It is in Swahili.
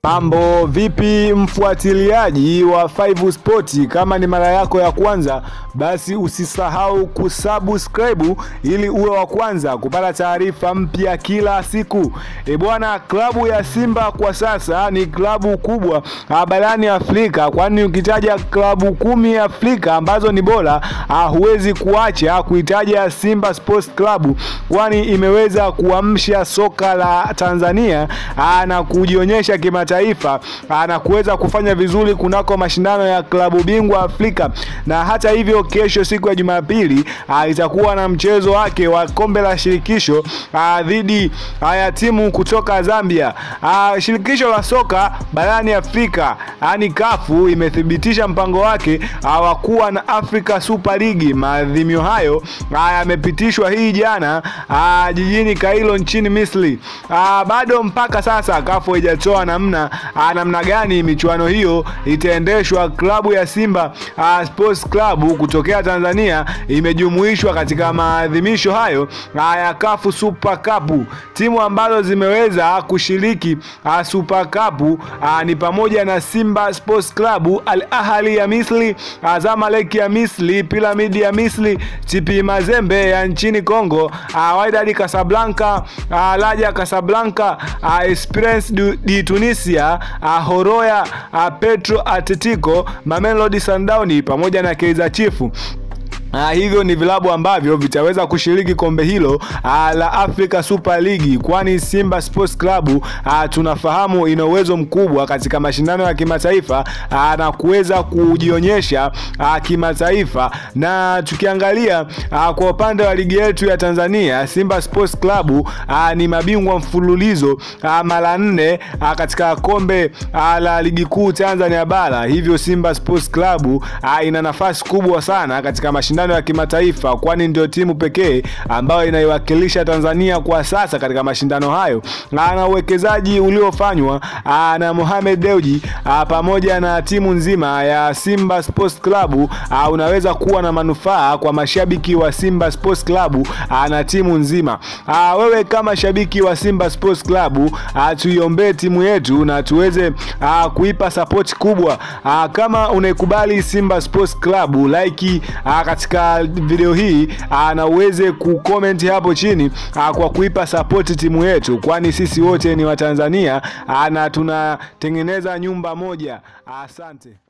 Mambo vipi, mfuatiliaji wa Five Sport? Kama ni mara yako ya kwanza, basi usisahau kusubscribe ili uwe wa kwanza kupata taarifa mpya kila siku. E bwana, klabu ya Simba kwa sasa ni klabu kubwa barani Afrika, kwani ukitaja klabu kumi Afrika ambazo ni bora, huwezi kuacha kuitaja Simba Sports Club, kwani imeweza kuamsha soka la Tanzania na kujionyesha kimataifa taifa na kuweza kufanya vizuri kunako mashindano ya klabu bingwa Afrika. Na hata hivyo, kesho siku ya Jumapili itakuwa na mchezo wake wa kombe la shirikisho dhidi ya timu kutoka Zambia. A, shirikisho la soka barani Afrika yani kafu imethibitisha mpango wake wa kuwa na Africa Super League. Maadhimio hayo yamepitishwa hii jana a, jijini Kairo nchini Misri. A, bado mpaka sasa kafu haijatoa namna namna gani michuano hiyo itaendeshwa. Klabu ya Simba uh, Sports Club kutokea Tanzania imejumuishwa katika maadhimisho hayo uh, ya CAF Super Cup. Timu ambazo zimeweza kushiriki uh, Super Cup uh, ni pamoja na Simba Sports Club, Al Ahly ya Misri, uh, Zamalek ya Misri, Pyramid ya Misri, TP Mazembe ya nchini Kongo, uh, Wydad Casablanca, uh, Raja Casablanca, uh, Esperance de Tunisia Uh, Horoya uh, Petro Atletico, Mamelodi Sundowns pamoja na Kaizer Chiefs. Uh, hivyo ni vilabu ambavyo vitaweza kushiriki kombe hilo uh, la Africa Super League, kwani Simba Sports Club uh, tunafahamu ina uwezo mkubwa katika mashindano ya kimataifa uh, na kuweza kujionyesha uh, kimataifa. Na tukiangalia uh, kwa upande wa ligi yetu ya Tanzania, Simba Sports Club uh, ni mabingwa mfululizo uh, mara nne uh, katika kombe uh, la ligi kuu Tanzania bara. Hivyo Simba Sports Club uh, ina nafasi kubwa sana katika mashindano ya kimataifa kwani ndio timu pekee ambayo inaiwakilisha Tanzania kwa sasa katika mashindano hayo, na uwekezaji uliofanywa na Mohamed Dewji pamoja na timu nzima ya Simba Sports Club unaweza kuwa na manufaa kwa mashabiki wa Simba Sports Club na timu nzima. Wewe kama shabiki wa Simba Sports Club, tuiombee timu yetu na tuweze kuipa support kubwa. Kama unaikubali Simba Sports Club, like katika video hii na uweze kucomment hapo chini aa, kwa kuipa support timu yetu, kwani sisi wote ni Watanzania na tunatengeneza nyumba moja. Asante.